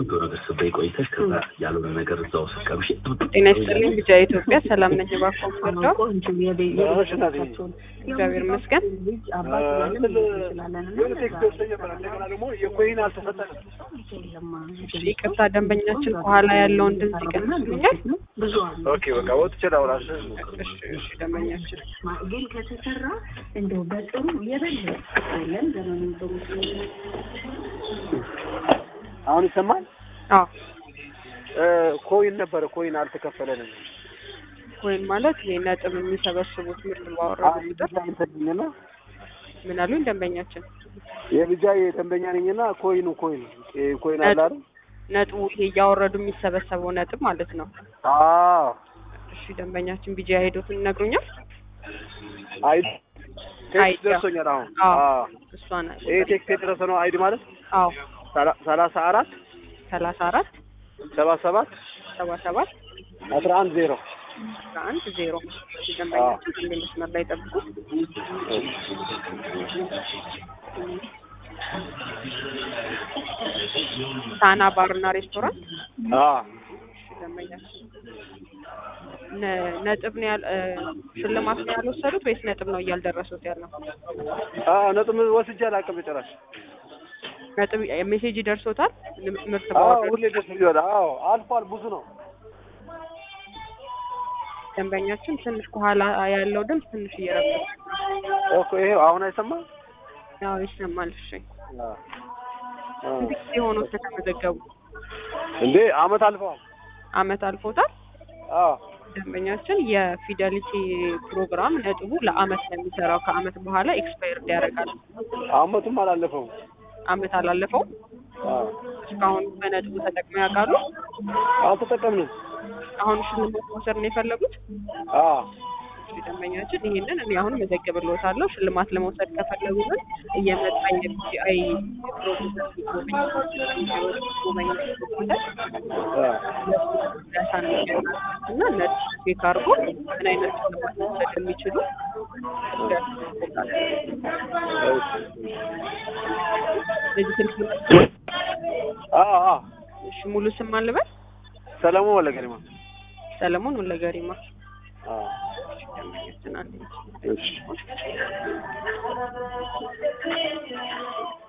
ቆንጆ ነገር ስትበይ ቆይተሽ ከዛ ያልሆነ ነገር እዛው ስትቀምሽ ጤና ይስጥልኝ ብቻ ኢትዮጵያ ሰላም ነኝ። እባክዎ ምርዳው እግዚአብሔር ይመስገን። የኮይን አልተሰጠንም። እሺ፣ ይቅርታ ደንበኛችን ከኋላ ያለውን ድምጽ ይቀንሱልኛል። ኦኬ በቃ ወጥቼ ላውራሽ። እሺ፣ እሺ ደንበኛችን ግን ከተሰራ እንደው በጥሩ የበለጠ የለም ዘመኑን ጥሩ አሁን ይሰማል። አዎ እ ኮይን ነበረ ኮይን አልተከፈለንም። ወይም ማለት ይሄ ነጥብ የሚሰበስቡት ምርት ባወረዱ ቁጥር ይሰግኝና ምን አሉኝ ደንበኛችን የብጃ ደንበኛ ነኝና ኮይኑ ኮይን ኮይን አለ አይደል? ነጥቡ ይሄ እያወረዱ የሚሰበሰበው ነጥብ ማለት ነው። አዎ እሺ ደንበኛችን ቢጃ ሄዶትን ይነግሩኛል። አይዲ አይዲ ቴክስት ደርሶኛል። አሁን አዎ አዎ እሷ ናት። ይሄ ቴክስት የደረሰ ነው አይዲ ማለት አዎ ሰላ- ሰላሳ አራት ሰላሳ አራት ሰባ ሰባት ሰባ ሰባት አስራ አንድ ዜሮ አስራ አንድ ዜሮ እሺ ደንበኛችን አንድ መስመር ላይ ጠብቁት። ሳና ባርና ሬስቶራንት አዎ እሺ ደንበኛችን ነ- ነጥብ ነው ያል እ ሽልማት ነው ያልወሰዱት ወይስ ነጥብ ነው እያልደረሱት ያለው? አዎ ነጥብ ወስጄ አላውቅም ጭራሽ። ነጥብ ሜሴጅ ይደርሶታል ም- ምርት አዎ ባወረዱ ሁሌ ደስ ይላል። አዎ አልፏል፣ ብዙ ነው። ደንበኛችን ትንሽ ከኋላ ያለው ድምፅ ትንሽ እየረበሸ እኮ ይሄ አሁን አይሰማም። ያው ይሰማል። እሺ አዎ አዎ። ስንት ጊዜ ሆኖት ከተመዘገቡ? እንዴ አመት አልፈዋል። አመት አልፎታል። አዎ ደንበኛችን የፊደሊቲ ፕሮግራም ነጥቡ ለአመት ነው የሚሰራው። ከአመት በኋላ ኤክስፓየርድ ያደርጋል። አመቱም አላለፈውም። አመት አላለፈው። አዎ እስካሁን በነጥቡ ተጠቅመው ያውቃሉ? አልተጠቀምንም። አሁን ሽልማት መውሰድ ነው የፈለጉት? አዎ እሺ ደንበኛችን ይሄንን እኔ አሁን መዘግብልዎታለሁ። ሽልማት ለመውሰድ ከፈለጉ ግን እየመጣ የቢጂአይ ፕሮጀክት ጎበኝ ጎበኝ አዎ እና ነጭ ቼክ አድርጎ ምን አይነት ሽልማት መውሰድ የሚችሉ ለዚህ ስልክ አዎ አዎ እሺ ሙሉ ስም አልበል ሰለሞን ወለገሪማ ሰለሞን ወለገሪማ አዎ ደንበኛችን አንድ እሺ